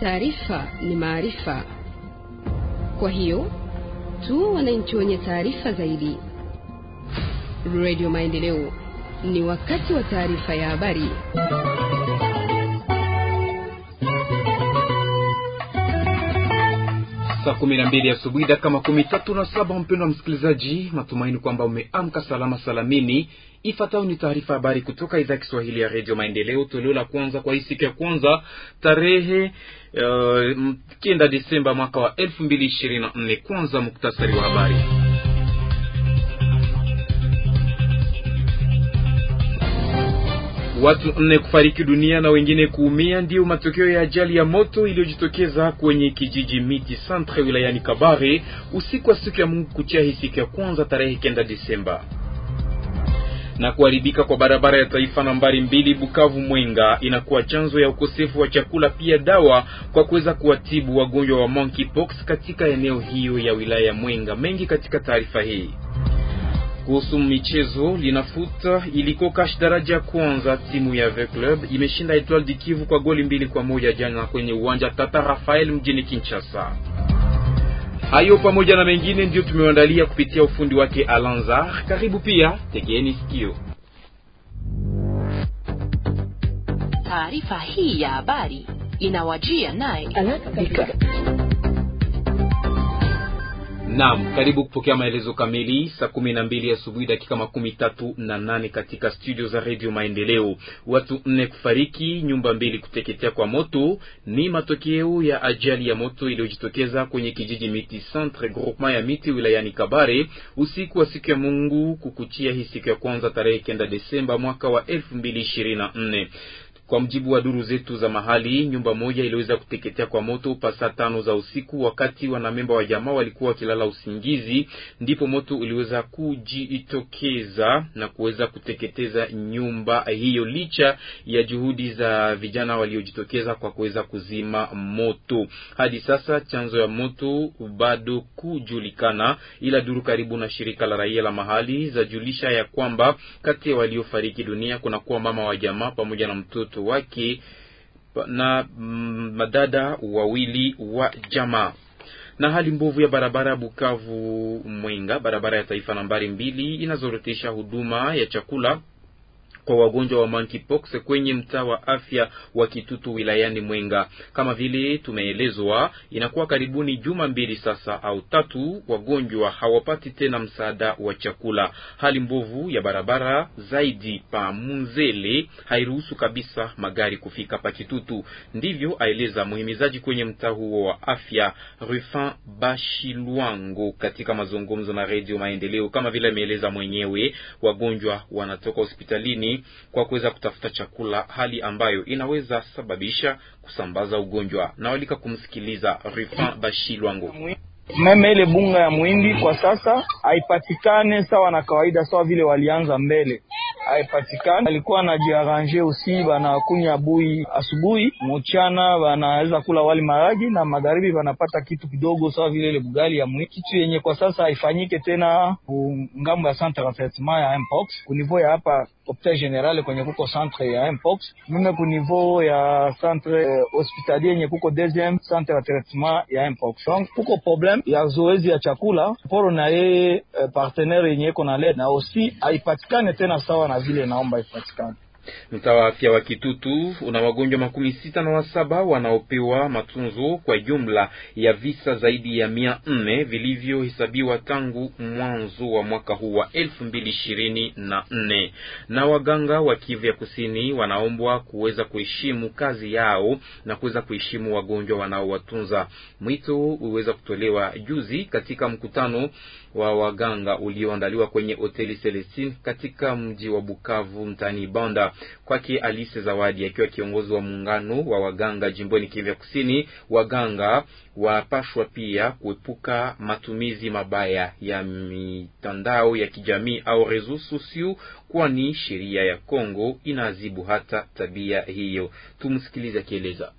Taarifa ni maarifa, kwa hiyo tu wananchi wenye taarifa zaidi. Radio Maendeleo, ni wakati wa taarifa ya habari. Saa kumi na mbili asubuhi dakika makumi tatu na saba. Mpendwa msikilizaji, matumaini kwamba umeamka salama salamini. Ifuatayo ni taarifa habari kutoka idhaa Kiswahili ya redio Maendeleo, toleo la kwanza kwa hii siku ya kwanza tarehe uh, kenda Desemba mwaka wa elfu mbili ishirini na nne. Kwanza muktasari wa habari. Watu nne kufariki dunia na wengine kuumia ndiyo matokeo ya ajali ya moto iliyojitokeza kwenye kijiji Miti Centre wilayani Kabare usiku wa siku ya Mungu kuchia hii siku ya kwanza tarehe kenda Desemba. Na kuharibika kwa barabara ya taifa nambari mbili Bukavu Mwenga inakuwa chanzo ya ukosefu wa chakula pia dawa kwa kuweza kuwatibu wagonjwa wa monkeypox katika eneo hiyo ya wilaya ya Mwenga. Mengi katika taarifa hii kuhusu michezo linafuta iliko kash daraja ya kwanza, timu ya V Club imeshinda Etoile du Kivu kwa goli mbili kwa moja jana kwenye uwanja Tata Rafael mjini Kinshasa. Hayo pamoja na mengine ndiyo tumewaandalia kupitia ufundi wake Alanzar. Karibu pia, tegeeni sikio. Taarifa hii ya habari inawajia naye Naam, karibu kupokea maelezo kamili. Saa kumi na mbili asubuhi dakika makumi tatu na nane katika studio za redio Maendeleo. Watu nne kufariki, nyumba mbili kuteketea kwa moto ni matokeo ya ajali ya moto iliyojitokeza kwenye kijiji Miti Centre groupement ya Miti wilayani Kabare usiku wa siku ya Mungu kukuchia hii siku ya kwanza tarehe kenda Desemba mwaka wa elfu mbili ishirini na nne. Kwa mjibu wa duru zetu za mahali, nyumba moja iliweza kuteketea kwa moto pasa tano za usiku, wakati wanamemba wa jamaa walikuwa wakilala usingizi, ndipo moto uliweza kujitokeza na kuweza kuteketeza nyumba hiyo, licha ya juhudi za vijana waliojitokeza kwa kuweza kuzima moto. Hadi sasa chanzo ya moto bado kujulikana, ila duru karibu na shirika la raia la mahali zajulisha ya kwamba kati ya waliofariki dunia kunakuwa mama wa jamaa pamoja na mtoto wake na mm, madada wawili wa jamaa. Na hali mbovu ya barabara Bukavu Mwenga, barabara ya taifa nambari mbili, inazorotesha huduma ya chakula kwa wagonjwa wa monkeypox kwenye mtaa wa afya wa Kitutu wilayani Mwenga. Kama vile tumeelezwa, inakuwa karibuni juma mbili sasa au tatu, wagonjwa hawapati tena msaada wa chakula. Hali mbovu ya barabara zaidi pa Munzele hairuhusu kabisa magari kufika pa Kitutu. Ndivyo aeleza muhimizaji kwenye mtaa huo wa afya Rufin Bashilwango katika mazungumzo na Radio Maendeleo. Kama vile ameeleza mwenyewe, wagonjwa wanatoka hospitalini kwa kuweza kutafuta chakula, hali ambayo inaweza sababisha kusambaza ugonjwa. Na walika kumsikiliza Rufin Bashilwango. Meme ile bunga ya muhindi kwa sasa haipatikane sawa na kawaida, sawa vile walianza mbele, haipatikane. Alikuwa anajiaranje usi banakunya bui asubuhi, mchana banaweza kula wali maragi, na magharibi banapata kitu kidogo sawa vile ile bugali ya muhindi, kitu yenye kwa sasa haifanyike tena ngambo ya centre ya traitement ya mpox kunivou ya hapa hopital general kwenye kuko centre ya mpox, mime kunivou ya centre eh, hospitalier yenye kuko deuxième centre ya traitement ya mpox. Donc kuko problem ya zoezi ya chakula poro na yeye eh, partenaire yenye iko na led na osi haipatikane tena sawa na vile naomba ipatikane. Mtaa wa afya wa Kitutu una wagonjwa makumi sita na wasaba wanaopewa matunzo kwa jumla ya visa zaidi ya mia nne vilivyohesabiwa tangu mwanzo wa mwaka huu wa elfu mbili ishirini na nne. Na waganga wa Kivu ya Kusini wanaombwa kuweza kuheshimu kazi yao na kuweza kuheshimu wagonjwa wanaowatunza. Mwito uweza kutolewa juzi katika mkutano wa waganga ulioandaliwa kwenye hoteli Celestine katika mji wa Bukavu mtaani Banda. Kwake Alice Zawadi akiwa kiongozi wa muungano wa waganga jimboni Kivu ya Kusini, waganga wapashwa pia kuepuka matumizi mabaya ya mitandao ya kijamii au reseaux sociaux, kwani sheria ya Kongo inaadhibu hata tabia hiyo. Tumsikilize akieleza.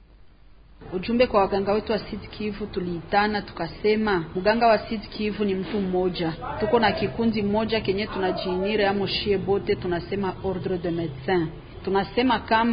Ujumbe kwa waganga wetu wa Sud Kivu, tuliitana tukasema, mganga wa Sud Kivu ni mtu mmoja. Tuko na kikundi mmoja kenye tunajiinire amo shie bote, tunasema ordre de médecin. Tunasema kama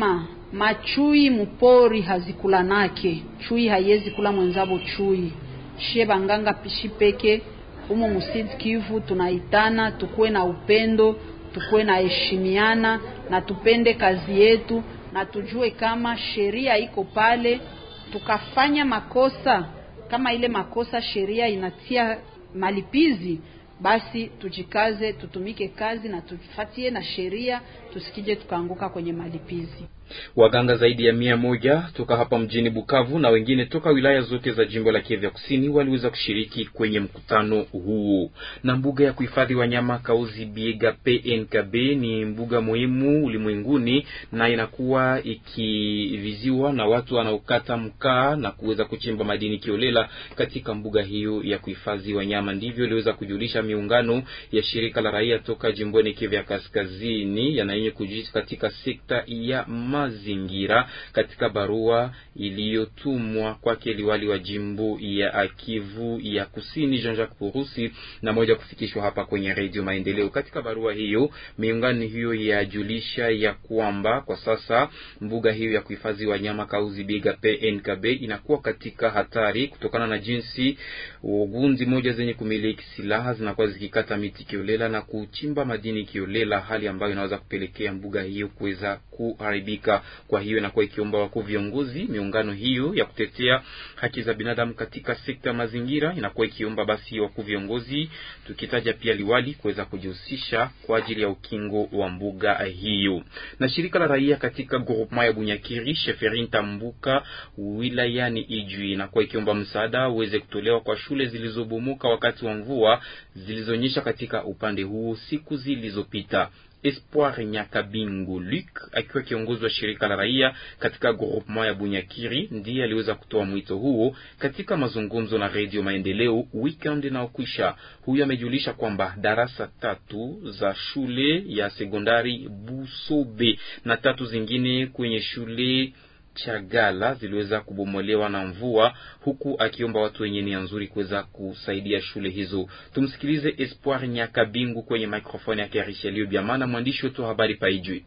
machui mupori hazikulanake chui haiwezi kula mwenzabo chui shie banganga pishi peke humo musid Kivu tunaitana tukuwe na upendo tukuwe na heshimiana na tupende kazi yetu na tujue kama sheria iko pale tukafanya makosa kama ile makosa sheria inatia malipizi basi tujikaze tutumike kazi na tufatie na sheria tusikije tukaanguka kwenye malipizi Waganga zaidi ya mia moja toka hapa mjini Bukavu na wengine toka wilaya zote za jimbo la Kivu Kusini waliweza kushiriki kwenye mkutano huu. Na mbuga ya kuhifadhi wanyama Kauzi Biega PNKB ni mbuga muhimu ulimwenguni na inakuwa ikiviziwa na watu wanaokata mkaa na kuweza kuchimba madini kiolela katika mbuga hiyo ya kuhifadhi wanyama. Ndivyo iliweza kujulisha miungano ya shirika la raia toka jimboni Kivu Kaskazini yanayenye kujihusisha katika sekta ya mazingira katika barua iliyotumwa kwake liwali wa jimbo ya Kivu ya Kusini Jean-Jacques Purusi na moja kufikishwa hapa kwenye Radio Maendeleo. Katika barua hiyo, miungano hiyo yajulisha ya kwamba kwa sasa mbuga hiyo ya kuhifadhi wanyama Kauzi Biega PNKB inakuwa katika hatari kutokana na jinsi gundi moja zenye kumiliki silaha zinakuwa zikikata miti kiolela na kuchimba madini kiolela, hali ambayo inaweza kupelekea mbuga hiyo kuweza kuharibika. Kwa hiyo inakuwa ikiomba wakuu viongozi, miungano hiyo ya kutetea haki za binadamu katika sekta ya mazingira inakuwa ikiomba basi wakuu viongozi, tukitaja pia liwali kuweza kujihusisha kwa ajili ya ukingo wa mbuga hiyo. Na shirika la raia katika groupement ya Bunyakiri Sheferin Tambuka wilayani Ijwi inakuwa ikiomba msaada uweze kutolewa kwa shule zilizobomoka wakati wa mvua zilizonyesha katika upande huo siku zilizopita. Espoir Nyakabingu Luc akiwa kiongozi wa shirika la raia katika groupement ya Bunyakiri ndiye aliweza kutoa mwito huo katika mazungumzo na Radio Maendeleo weekend inaokwisha. Huyu amejulisha kwamba darasa tatu za shule ya sekondari Busobe na tatu zingine kwenye shule Chagala ziliweza kubomolewa na mvua, huku akiomba watu wenye nia nzuri kuweza kusaidia shule hizo. Tumsikilize Espoir Nyakabingu kwenye microphone yake Richelieu Biamana, mwandishi wetu wa habari Paijwi.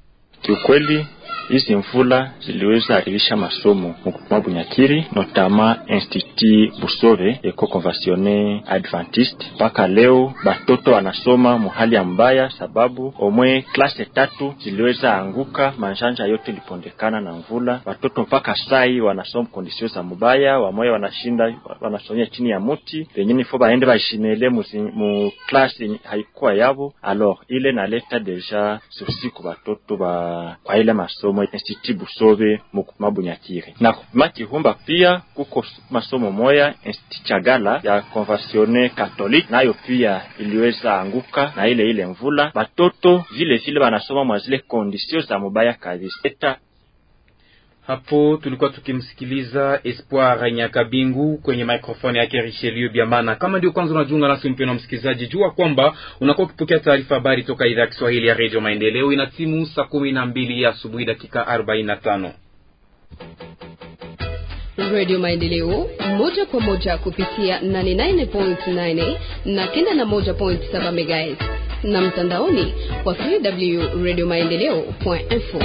Kiukweli hizi mvula ziliweza haribisha masomo mukupuma Bunyakiri, notama Institut Busove Eko Conventionne Adventiste. Mpaka leo batoto wanasoma muhali ya mbaya, sababu omwe klase tatu ziliweza anguka, manjanja yote ilipondekana na mvula. Batoto mpaka sai wanasoma kondisio za mubaya, wamoya wanashinda wanasomia chini ya muti, pengine fo baende baishimele mu klase haikuwa yabo. Alors ile naleta deja susi ku batoto ba kwa ile masomo Institut Busove mukupima Bunyakiri na kupima Kihumba. Pia kuko masomo moya Institut Chagala ya Conventionne Catholique, nayo pia iliweza anguka na ile ile mvula. Batoto vile vile banasoma mwa zile kondisio za mubaya kabisa. Hapo tulikuwa tukimsikiliza Espoir Nyakabingu kwenye microphone yake Richelieu Biamana. Kama ndio kwanza unajiunga nasi, mpendwa msikilizaji, jua kwamba unakuwa ukipokea taarifa habari toka idhaa ya Kiswahili ya Radio Maendeleo. Ina timu saa kumi na mbili asubuhi dakika arobaini na tano. Radio Maendeleo moja kwa moja kupitia 89.9 na kenda na moja point saba MHz na mtandaoni kwa www.radiomaendeleo.info.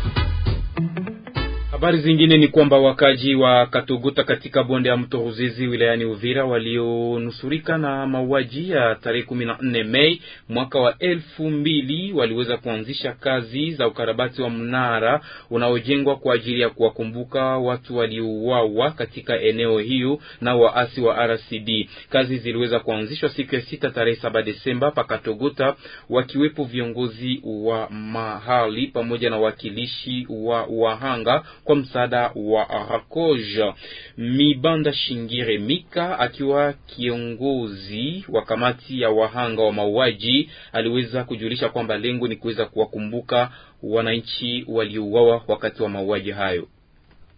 Habari zingine ni kwamba wakaji wa Katogota katika bonde ya mto Ruzizi wilayani Uvira walionusurika na mauaji ya tarehe kumi na nne Mei mwaka wa elfu mbili waliweza kuanzisha kazi za ukarabati wa mnara unaojengwa kwa ajili ya kuwakumbuka watu waliouawa katika eneo hiyo na waasi wa RCD. Kazi ziliweza kuanzishwa siku ya sita tarehe saba Desemba pa Katogota, wakiwepo viongozi wa mahali pamoja na wakilishi wa wahanga kwa msaada wa Rakoj. Mibanda Shingire Mika akiwa kiongozi wa kamati ya wahanga wa mauaji aliweza kujulisha kwamba lengo ni kuweza kuwakumbuka wananchi waliouawa wakati wa mauaji hayo.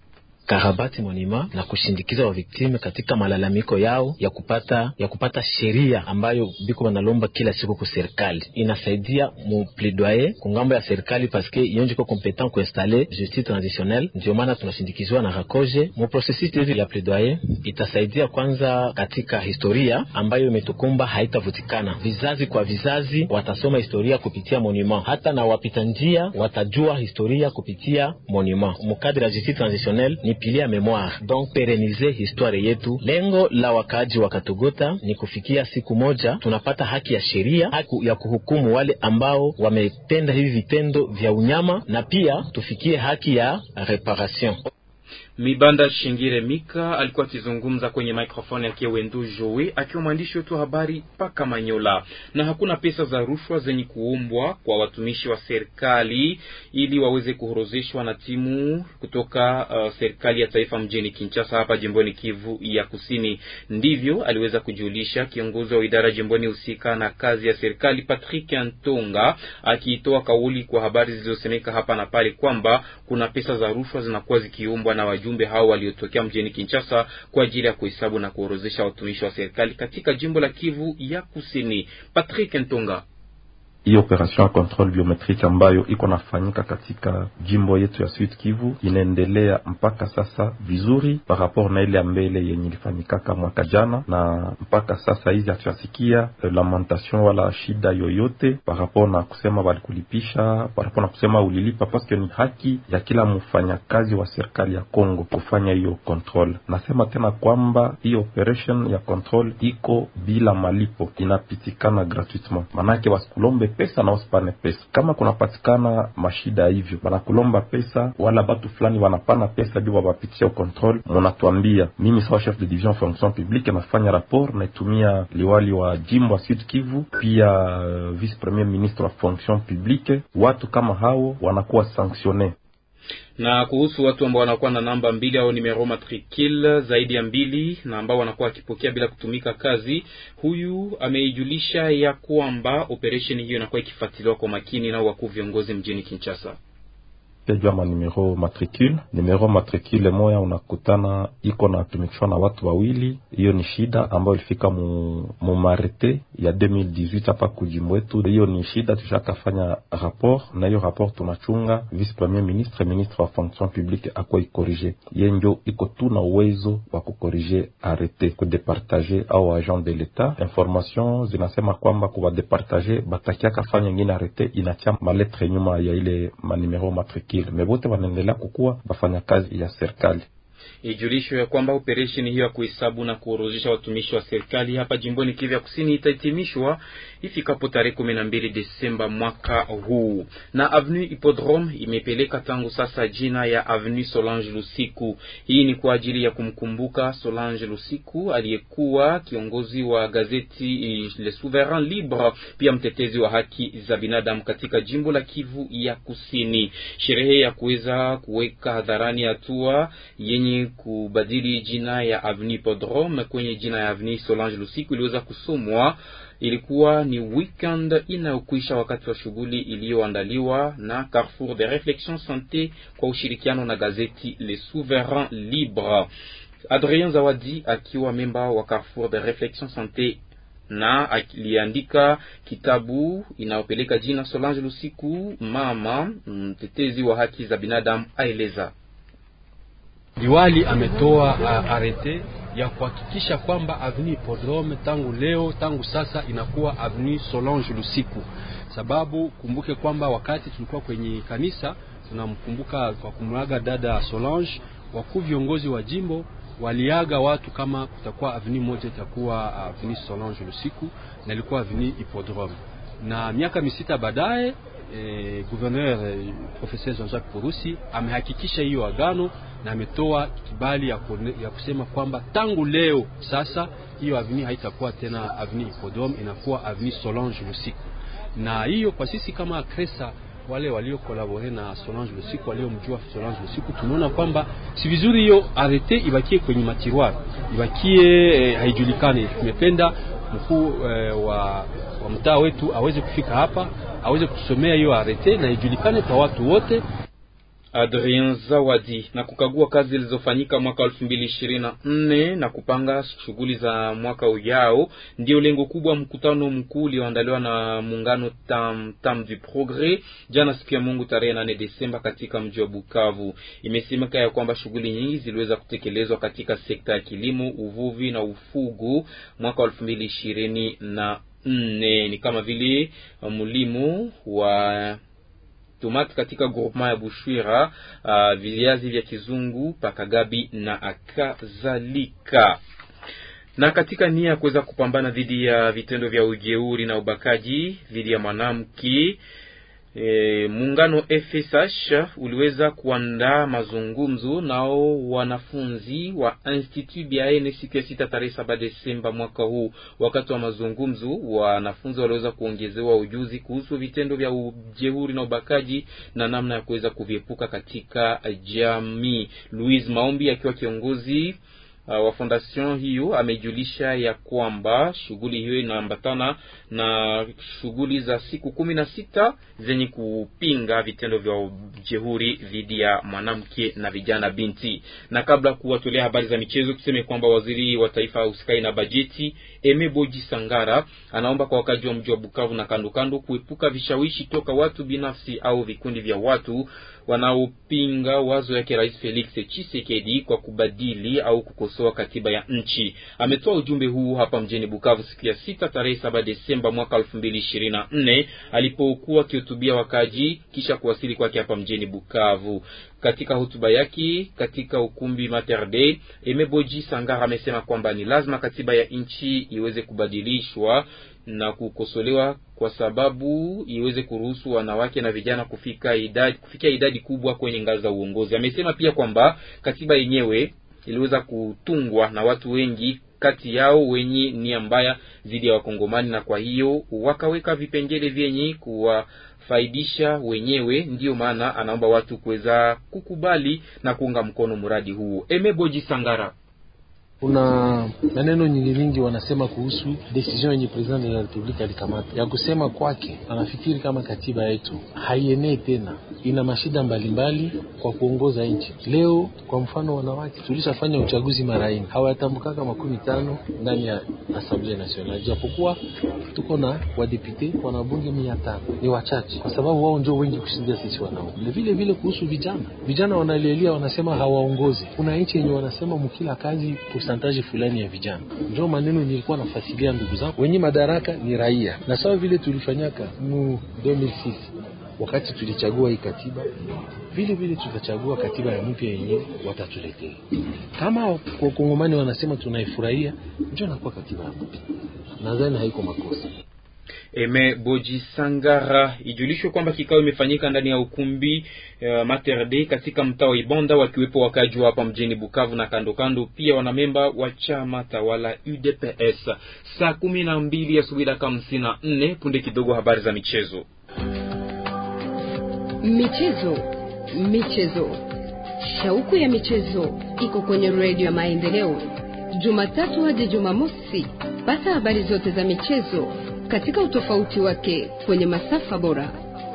kukarabati monima na kushindikiza waviktime katika malalamiko yao ya kupata ya kupata sheria ambayo biko banalomba kila siku ku serikali. Inasaidia mu plaidoyer kungambo ya serikali paske iyonje ko competent kuinstale justice transitionnelle. Ndio maana tunashindikizwa na rakoje mu processus hivi ya plaidoyer. Itasaidia kwanza katika historia ambayo imetukumba haitavutikana, vizazi kwa vizazi watasoma historia kupitia monument, hata na wapita njia watajua historia kupitia monument. Mukadre ya justice transitionnelle ni pili ya memoire, donc perenize histoire yetu. Lengo la wakaaji wa Katogota ni kufikia siku moja tunapata haki ya sheria, haki ya kuhukumu wale ambao wametenda hivi vitendo vya unyama, na pia tufikie haki ya reparation. Mibanda Shingire Mika alikuwa akizungumza kwenye microphone yake Wendu Joe akiwa mwandishi wetu wa habari paka Manyola. Na hakuna pesa za rushwa zenye kuombwa kwa watumishi wa serikali ili waweze kuhorozeshwa na timu kutoka uh, serikali ya taifa mjini Kinshasa hapa jimboni Kivu ya Kusini. Ndivyo aliweza kujulisha kiongozi wa idara jimboni husika na kazi ya serikali Patrick Antonga, akiitoa kauli kwa habari zilizosemeka hapa na pale kwamba kuna pesa za rushwa zinakuwa zikiombwa na wajumbe hao waliotokea mjini Kinshasa kwa ajili ya kuhesabu na kuorozesha watumishi wa serikali katika jimbo la Kivu ya Kusini. Patrick Ntonga hii operation ya control biometrique ambayo iko nafanyika katika jimbo yetu ya Sud Kivu inaendelea mpaka sasa vizuri, par rapport na ile ya mbele yenye ilifanyikaka mwaka jana, na mpaka sasa hizi hatuyasikia lamentation wala shida yoyote par rapport na kusema walikulipisha, par rapport na kusema ulilipa, paske ni haki ya kila mfanyakazi wa serikali ya Kongo kufanya hiyo control. Nasema tena kwamba hii operation ya control iko bila malipo, inapitikana gratuitement, manake wasikulombe pesa na usipane pesa. Kama kunapatikana mashida hivyo, banakulomba pesa wala batu fulani wanapana pesa juu wawapitisha control, munatuambia. Mimi sawa chef de division fonction publique nafanya rapport, naitumia liwali wa jimbo wa Sud Kivu, pia uh, vice premier ministre wa fonction publique. Watu kama hao wanakuwa sanctionne na kuhusu watu ambao wanakuwa na namba mbili au numero matricule zaidi ya mbili na ambao wanakuwa wakipokea bila kutumika kazi, huyu ameijulisha ya kwamba operesheni hiyo inakuwa ikifuatiliwa kwa makini na wakuu viongozi mjini Kinshasa jua ma numero matricule numero matricule moya unakutana iko natumikishwa na watu wawili. Hiyo ni shida ambayo ilifika mu, mu marete ya 2018 hapa kujimbo wetu. Hiyo ni shida tushakafanya rapport na hiyo rapport tunachunga. Vice premier ministre ministre wa fonction publique akwa ikorige ye njo iko tu na uwezo wa kukorige arete kudepartage au agent de l'etat. Information zinasema kwamba kuwadepartage batakiaka fanya ingine arete inacha maletre nyuma ya ile manumero matricule mebote wanaendelea kukuwa wafanya kazi ya serikali. Ijulishwe ya kwamba operesheni hiyo ya kuhesabu na kuorozesha watumishi wa serikali hapa jimboni Kivu ya Kusini itahitimishwa ifikapo tarehe kumi na mbili Desemba mwaka huu. Na Avenue Hippodrome imepeleka tangu sasa jina ya Avenue Solange Lusiku. Hii ni kwa ajili ya kumkumbuka Solange Lusiku aliyekuwa kiongozi wa gazeti Le Souverain Libre, pia mtetezi wa haki za binadamu katika jimbo la Kivu ya Kusini. Sherehe ya kuweza kuweka hadharani hatua yenye kubadili jina ya Avenue Hippodrome kwenye jina ya Avenue Solange Lusiku iliweza kusomwa ilikuwa ni weekend inayokwisha wakati wa shughuli iliyoandaliwa na Carrefour de Reflexion Sante kwa ushirikiano na gazeti Le Souverain Libre. Adrien Zawadi akiwa memba wa Carrefour de Reflexion Sante na aliandika kitabu inayopeleka jina Solange Lusiku, mama mtetezi wa haki za binadamu, aeleza Liwali ametoa uh, arete ya kuhakikisha kwamba Avenue Hippodrome tangu leo tangu sasa inakuwa Avenue Solange Lusiku, sababu kumbuke kwamba wakati tulikuwa kwenye kanisa tunamkumbuka kwa kumwaga dada Solange, wakuu viongozi wa jimbo waliaga watu kama kutakuwa avenue moja itakuwa Avenue Solange Lusiku na ilikuwa Avenue Hippodrome, na miaka misita baadaye E, gouverneur e, professeur Jean-Jacques Purusi amehakikisha hiyo agano na ametoa kibali ya, kone, ya kusema kwamba tangu leo sasa hiyo avenue haitakuwa tena avenue Hippodrome, inakuwa avenue Solange Lusiku. Na hiyo kwa sisi kama Kresa, wale walio kolabore na Solange Lusiku, waliomjua Solange Lusiku, tunaona kwamba si vizuri hiyo arete ibakie kwenye matiroir, ibakie e, haijulikane. Tumependa mkuu e, wa, wa mtaa wetu aweze kufika hapa aweze kusomea hiyo arete na ijulikane kwa watu wote. Adrien Zawadi na kukagua kazi zilizofanyika mwaka elfu mbili ishirini na nne na kupanga shughuli za mwaka ujao, ndio lengo kubwa mkutano mkuu ulioandaliwa na muungano Tam Tam du Progres jana siku ya Mungu tarehe nane Desemba katika mji wa Bukavu. Imesemeka ya kwamba shughuli nyingi ziliweza kutekelezwa katika sekta ya kilimo, uvuvi na ufugo mwaka wa elfu mbili ishirini na nne ni kama vile mlimo wa tomati katika groupement ya Bushwira, uh, viazi vya kizungu pakagabi na akadhalika. Na katika nia ya kuweza kupambana dhidi ya vitendo vya ujeuri na ubakaji dhidi ya mwanamke E, muungano FSH uliweza kuandaa mazungumzo nao wanafunzi wa Institut Biaene siku ya sita tarehe saba Desemba mwaka huu. Wakati wa mazungumzo, wanafunzi waliweza kuongezewa ujuzi kuhusu vitendo vya ujeuri na ubakaji na namna ya kuweza kuviepuka katika jamii. Louise Maombi akiwa kiongozi Uh, wa fondation hiyo amejulisha ya kwamba shughuli hiyo inaambatana na shughuli za siku kumi na sita zenye kupinga vitendo vya ujeuri dhidi ya mwanamke na vijana binti. Na kabla kuwatolea habari za michezo, tuseme kwamba waziri wa taifa usikai na bajeti Emeboji Sangara anaomba kwa wakazi wa mji wa Bukavu na kando kando kuepuka vishawishi toka watu binafsi au vikundi vya watu wanaopinga wazo yake Rais Felix Tshisekedi kwa kubadili au kukosoa katiba ya nchi. Ametoa ujumbe huu hapa mjini Bukavu siku ya sita tarehe saba Desemba mwaka elfu mbili ishirini na nne alipokuwa akihutubia wakaji kisha kuwasili kwake hapa mjini Bukavu. Katika hotuba yake katika ukumbi Mater Dei, Emeboji Sangara amesema kwamba ni lazima katiba ya nchi iweze kubadilishwa na kukosolewa kwa sababu iweze kuruhusu wanawake na vijana kufika idadi, kufikia idadi kubwa kwenye ngazi za uongozi. Amesema pia kwamba katiba yenyewe iliweza kutungwa na watu wengi kati yao wenye nia mbaya dhidi ya Wakongomani, na kwa hiyo wakaweka vipengele vyenye kuwafaidisha wenyewe. Ndiyo maana anaomba watu kuweza kukubali na kuunga mkono mradi huu. Emeboji Sangara kuna maneno nyingi nyingi wanasema kuhusu decision yenye president ya republika alikamata ya kusema kwake, anafikiri kama katiba yetu haienei tena, ina mashida mbalimbali kwa kuongoza nchi. Leo kwa mfano, wanawake tulishafanya uchaguzi mara nne, hawatambukaka makumi tano ndani ya Assemblée Nationale, japokuwa tuko na wadepute wanabunge mia tano ni wachache, kwa sababu wao ndio wengi kushindia sisi wanaume. Vile vile kuhusu vijana, vijana wanalialia, wanasema hawaongozi. Kuna nchi yenye wanasema mkila kazi taji fulani ya vijana. Ndio maneno nilikuwa nafasilia ndugu zangu, wenye madaraka ni raia, na sawa vile tulifanyaka mu 2006 wakati tulichagua hii katiba, vile vile tutachagua katiba ya mpya yenye watatuletea. Kama kwa Kongomani wanasema tunaifurahia, ndio nakuwa katiba mpya, nadhani haiko makosa. Eme Boji Sangara. Ijulishwe kwamba kikao imefanyika ndani ya ukumbi uh, Mater Dei katika mtaa wa Ibonda, wakiwepo wakaji wa hapa mjini Bukavu na kando kando, pia wanamemba wa chama tawala UDPS. Saa kumi na mbili asubuhi dakika hamsini na nne punde kidogo, habari za michezo. Michezo, michezo, shauku ya michezo iko kwenye redio ya Maendeleo, Jumatatu hadi Jumamosi. Pata habari zote za michezo katika utofauti wake kwenye masafa bora.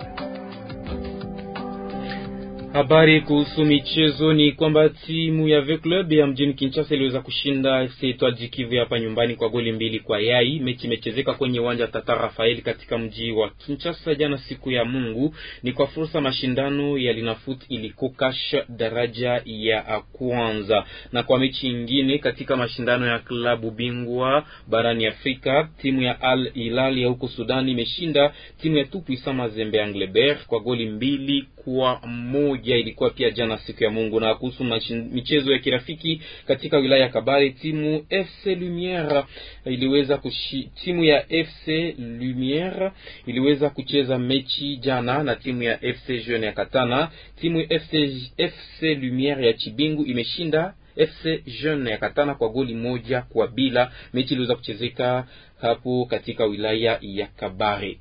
Habari kuhusu michezo ni kwamba timu ya V Club ya mjini Kinshasa iliweza kushinda FC Etoile du Kivu hapa nyumbani kwa goli mbili kwa yai. Mechi imechezeka kwenye uwanja Tata Rafael katika mji wa Kinshasa jana siku ya Mungu. Ni kwa fursa mashindano ya Linafoot ilikokash daraja ya kwanza, na kwa mechi nyingine katika mashindano ya klabu bingwa barani Afrika, timu ya Al Hilal ya huko Sudani imeshinda timu ya Tupuisa Mazembe Anglebert kwa goli mbili kwa moja ilikuwa pia jana siku ya Mungu. Na kuhusu michezo ya kirafiki katika wilaya ya Kabare, timu FC Lumiere iliweza kushi, timu ya FC Lumiere iliweza kucheza mechi jana na timu ya FC Jeune ya Katana. Timu ya FC, FC Lumiere ya Chibingu imeshinda FC Jeune ya Katana kwa goli moja kwa bila. Mechi iliweza kuchezeka hapo katika wilaya ya Kabare.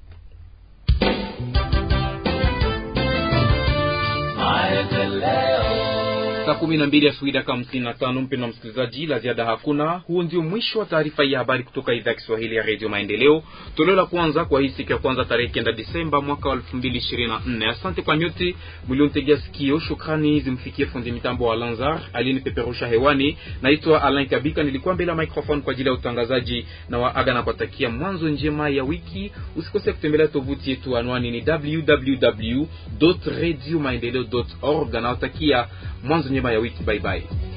Saa kumi na mbili asubuhi dakika hamsini na tano. Mpendwa msikilizaji, la ziada hakuna. Huu ndio mwisho wa taarifa hii ya habari kutoka idhaa ya Kiswahili ya redio Maendeleo, toleo la kwanza kwa hii siku ya kwanza tarehe kenda Disemba mwaka wa elfu mbili ishirini na nne. Asante kwa nyote mliontegea sikio. Shukrani zimfikie fundi mitambo wa Lanzar aliyenipeperusha hewani. Naitwa Alain Kabika, nilikuwa mbele ya microphone kwa ajili ya utangazaji na waaga na kuwatakia mwanzo njema ya wiki. Usikose kutembelea tovuti yetu, anwani ni www radio maendeleo org. Nawatakia mwanzo njema ya wiki. Bye bye.